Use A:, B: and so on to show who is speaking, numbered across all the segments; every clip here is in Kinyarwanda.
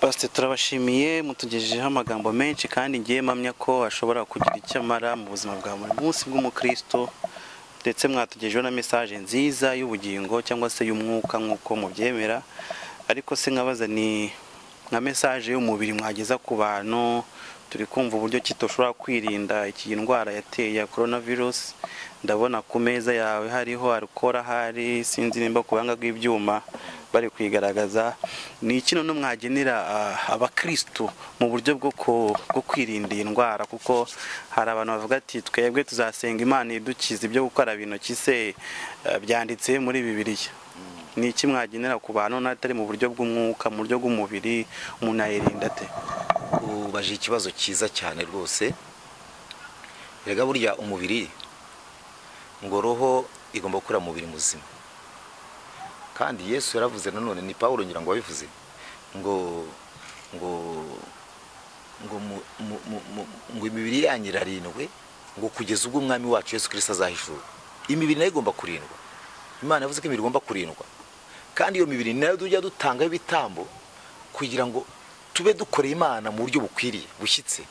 A: pasiteri turabashimiye mutugejejeho amagambo menshi kandi ngiye mpamya ko ashobora kugira icyo amara mu buzima bwa buri munsi bw'umukristo ndetse mwatugejejeho na mesaje nziza y'ubugingo cyangwa se y'umwuka nk'uko mubyemera ariko se nkabaza ni nka mesaje y'umubiri mwageza ku bantu turi kumva uburyo kitoshobora kwirinda iyi ndwara yateye ya korona virusi ndabona ku meza yawe hariho arukora ahari sinzi nimba ku buhanga bw'ibyuma bari kuyigaragaza ni iki none mwagenera ah, abakirisitu mu buryo bwo ku- bwo kwirinda iyi ndwara kuko hari abantu bavuga ati twebwe tuzasenga imana idukiza ibyo gukaraba intoki se eh, byanditse muri bibiliya ni iki mwagenera ku bantu n'atari mu buryo bw'umwuka mu buryo bw'umubiri umuntu yayirinda ate
B: ubaje ikibazo cyiza cyane rwose erega burya umubiri ngo roho igomba gukora umubiri muzima kandi yesu yaravuze nanone ni paul ngira ngo wabivuze ngo ngo ngo mu- mu- mu- mu- ngo imibiri yanyu irarindwe ngo kugeza ubwo umwami wacu yesu kirisita azahishura imibiri nayo igomba kurindwa imana yavuze ko imibiri igomba kurindwa kandi iyo mibiri nayo tujya dutangaho ibitambo kugira ngo tube dukoreye imana mu buryo bukwiriye bushyitse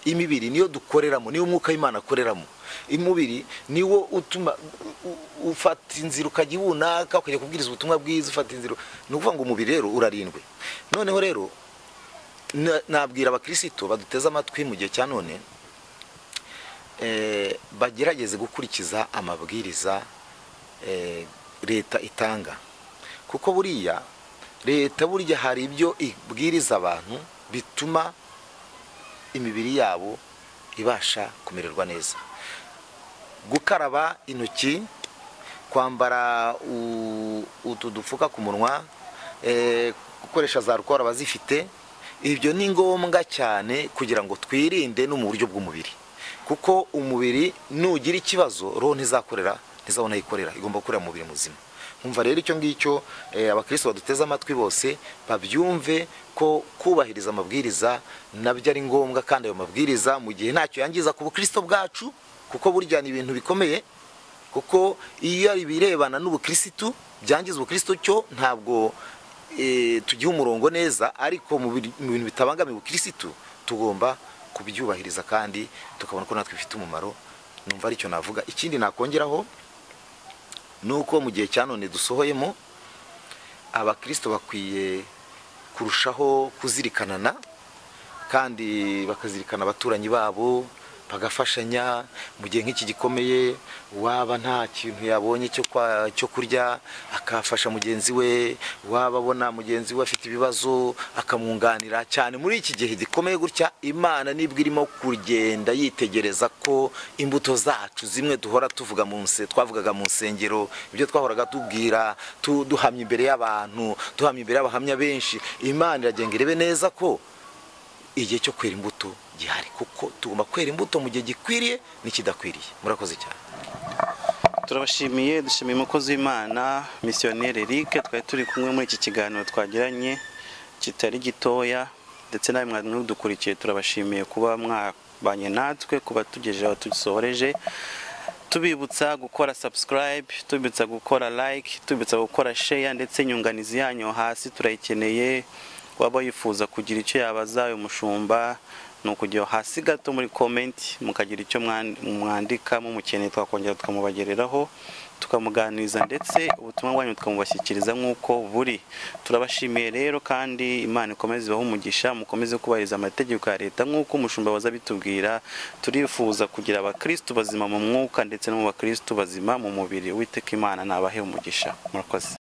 B: imibiri niyo dukoreramo niyo umwuka w'imana akoreramo umubiri niwo utuma u- u- ufata inzira ukajya ibunaka ukajya kubwiriza ubutumwa bwiza ufata inzira ni ukuvuga ngo umubiri rero urarindwe noneho rero na- nabwira abakirisitu baduteze amatwi mu gihe cya none eh, bagerageze gukurikiza amabwiriza eh, leta itanga kuko buriya leta burya hari ibyo ibwiriza abantu bituma imibiri yabo ibasha kumererwa neza gukaraba intoki kwambara u- utu dupfuka ku munwa eh, gukoresha za rukora abazifite ibyo ni ngombwa cyane kugira ngo twirinde no mu buryo bw'umubiri kuko umubiri nugira ikibazo roho ntizakorera ntizabona aho ikorera igomba gukorera mu mubiri muzima nkumva rero icyo ngicyo eh, abakristo baduteze amatwi bose babyumve ko kubahiriza amabwiriza nabyo ari ngombwa kandi ayo mabwiriza mu gihe ntacyo yangiza ku bukristo bwacu kuko burya ni ibintu bikomeye kuko iyo ari ibirebana n'ubukirisitu byangiza ubukirisitu cyo ntabwo eh, tugiha umurongo neza ariko mu bir- mu bintu bitabangamiye ubukirisitu tugomba kubyubahiriza kandi tukabona ko natwe bifite umumaro numva aricyo navuga ikindi nakongeraho ni uko mu gihe cya none dusohoyemo abakristo bakwiye kurushaho kuzirikanana kandi bakazirikana abaturanyi babo bagafashanya mu gihe nk'iki gikomeye waba nta kintu yabonye cyo kwa- cyo kurya akafasha mugenzi we waba abona mugenzi we afite ibibazo akamwunganira cyane muri iki gihe gikomeye gutya imana nibwo irimo kugenda yitegereza ko imbuto zacu zimwe duhora tuvuga mu nse twavugaga mu nsengero ibyo twahoraga tubwira tu- duhamya imbere y'abantu duhamya imbere y'abahamya benshi imana iragenda irebe neza ko igihe cyo kwera imbuto gihari kuko tugomba kwera imbuto mu gihe gikwiriye n'ikidakwiriye murakoze cyane
A: turabashimiye dushimiye umukozi w'imana misiyoneri eric twari turi kumwe muri iki kiganiro twagiranye kitari gitoya ndetse nawe mwari mudukurikiye turabashimiye kuba mwabanye natwe kuba tugejeje aho dusohoreje tubibutsa gukora subscribe tubibutsa gukora like tubibutsa gukora share ndetse inyunganizi yanyu hasi turayikeneye waba wifuza kugira icyo yabaza uyu mushumba ni ukujya hasi gato muri komenti mukagira icyo mwan- mwandika mumukeneye twakongera tukamubagereraho tukamuganiriza ndetse ubutumwa bwanyu tukamubashyikiriza nk'uko buri turabashimiye rero kandi imana ikomeze ibahe umugisha mukomeze kubahiriza amategeko ya leta nk'uko umushumba waza abitubwira turifuza kugira abakristu bazima mu mwuka ndetse no mu bakristu bazima mu mubiri uwiteka imana nabahe umugisha murakoze